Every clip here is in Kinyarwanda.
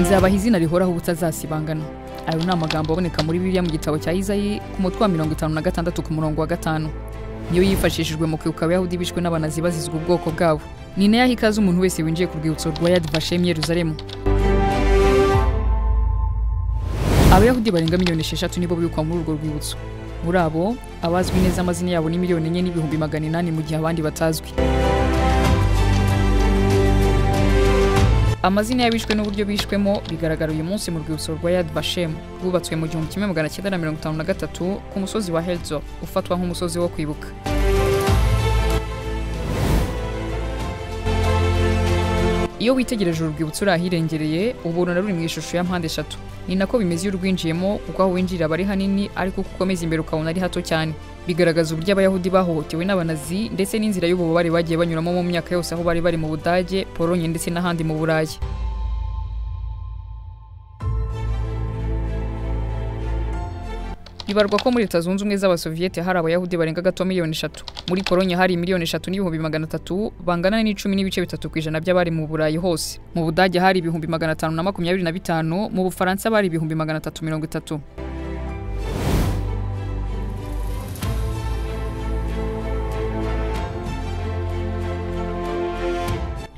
azabaha izina rihoraho ubutazasibangana ayo ni amagambo aboneka muri bibiliya mu gitabo cya izayi ku mutwe wa mirongo itanu na gatandatu ku murongo wa gatanu niyo yifashishijwe mu kwibuka abayahudi bishwe n'abanazi bazizwa ubwoko bwabo ni nayo aha ikaze umuntu wese winjiye ku rwibutso rwa yad vashem yeruzalemu abayahudi barenga miliyoni esheshatu nibo bibukwa muri urwo rwibutso muri abo abazwi neza amazina yabo ni miliyoni enye n'ibihumbi magana inani mu gihe abandi batazwi amazina y'abishwe n'uburyo bishwemo bigaragara uyu munsi mu rwibutso rwa yad vashem rwubatswe mu gihumbi kimwe magana cyenda na mirongo itanu na gatatu ku musozi wa hezo ufatwa nk'umusozi wo kwibuka iyo witegereje uru rwibutso uri ahirengereye ubona ruri mu ishusho ya mpande eshatu ni nako bimeze iyo urwinjiyemo kuko aho winjirira aba ari hanini ariko uko ukomeza imbere ukabona ari hato cyane bigaragaza uburyo abayahudi bahohotewe n'abanazi ndetse n'inzira y'ububabare bagiye banyuramo mu myaka yose aho bari bari mu budage polonye ndetse n'ahandi mu burayi bibarwa ko muri leta zunze ubumwe z'abasoviyete hari abayahudi barenga gato miliyoni eshatu muri polonye hari miliyoni eshatu n'ibihumbi magana atatu bangana n'icumi n'ibice bitatu ku ijana by'abari mu burayi hose mu budage hari ibihumbi magana atanu na makumyabiri na bitanu mu bufaransa bari ibihumbi magana atatu mirongo itatu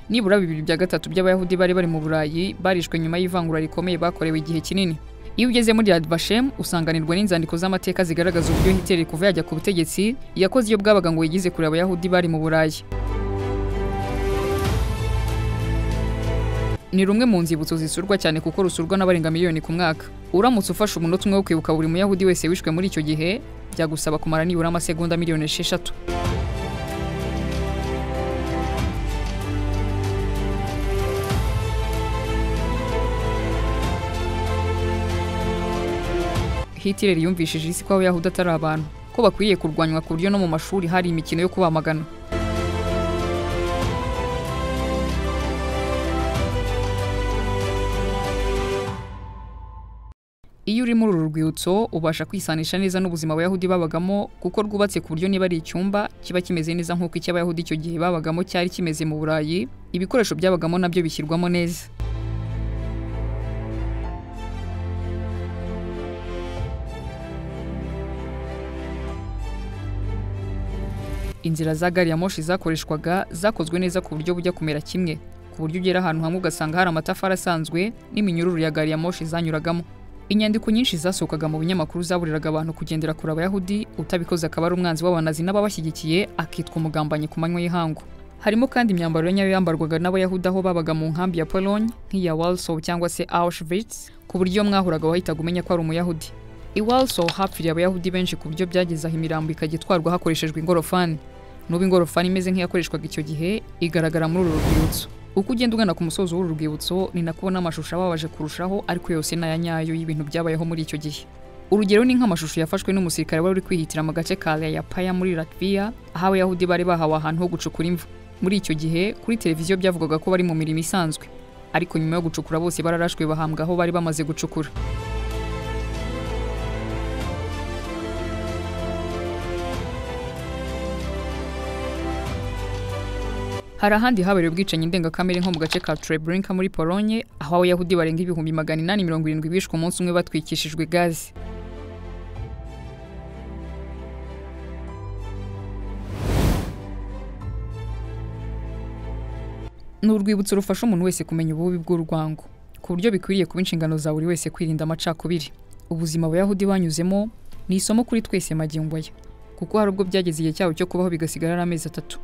nibura bibiri bya gatatu by'abayahudi bari bari mu burayi barishwe nyuma y'ivangura rikomeye bakorewe igihe kinini iyo ugeze muri Yad Vashem usanganirwa n'inzandiko z'amateka zigaragaza uburyo Hitler kuva yajya ku butegetsi yakoze iyo bwabaga ngo yigize kure abayahudi bari mu burayi ni rumwe mu nzibutso zisurwa cyane kuko rusurwa n'abarenga miliyoni ku mwaka uramutse ufashe umunota umwe wo kwibuka buri muyahudi wese wishwe muri icyo gihe byagusaba kumara nibura amasegonda miliyoni esheshatu Hitler yumvishije isi ko abayahudi atari abantu ko bakwiriye kurwanywa ku buryo no mu mashuri hari imikino yo kubamagana iyo uri muri uru rwibutso ubasha kwisanisha neza n'ubuzima abayahudi babagamo kuko rwubatse ku buryo niba ari icyumba kiba kimeze neza nk'uko icy'abayahudi icyo gihe babagamo cyari kimeze mu burayi ibikoresho byabagamo nabyo bishyirwamo neza inzira za gari ya moshi zakoreshwaga zakozwe neza ku buryo bujya kumera kimwe ku buryo ugera ahantu hamwe ugasanga hari amatafari asanzwe n'iminyururu ya gari ya moshi zanyuragamo inyandiko nyinshi zasohokaga mu binyamakuru zaburiraga abantu kugendera kure abayahudi utabikoze akaba ari umwanzi w'abanazi n'ababashyigikiye akitwa umugambanyi ku manywa y'ihangu harimo kandi imyambaro nyayo yambarwaga n'abayahudi aho babaga mu nkambi ya polonye nk'iya walsow cyangwa se auschwitz ku buryo iyo mwahuraga wahitaga umenya ko ari umuyahudi i walsow hapfiriye abayahudi benshi ku buryo byageze aho imirambo ikajya itwarwa hakoreshejwe ingorofani n'ubu ingorofani imeze nk'iyakoreshwaga icyo gihe igaragara muri uru rwibutso uko ugenda ugana ku musozo w'uru rwibutso ni nako ubona amashusho ababaje kurushaho ariko yose ni aya nyayo y'ibintu byabayeho muri icyo gihe urugero ni nk'amashusho yafashwe n'umusirikare wari uri kwihitira mu gace ka ya paya muri latviya aho abayahudi bari bahawe ahantu ho gucukura imvu muri icyo gihe kuri televiziyo byavugaga ko bari mu mirimo isanzwe ariko nyuma yo gucukura bose bararashwe bahambwa aho bari bamaze gucukura hari ahandi habereye ubwicanyi ndengakamere nko mu gace ka Treblinka muri Polonye aho abayahudi barenga ibihumbi magana inani mirongo irindwi bishwe umunsi umwe batwikishijwe gazi ni urwibutso rufasha umuntu wese kumenya ububi bw'urwango ku buryo bikwiriye kuba inshingano za buri wese kwirinda amacakubiri ubuzima abayahudi banyuzemo ni isomo kuri twese magingo aya kuko hari ubwo byageze igihe cyabo cyo kubaho bigasigara ari amezi atatu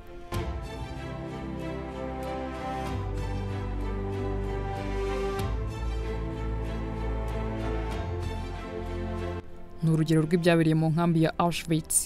ni urugero rw'ibyabereye mu nkambi ya Auschwitz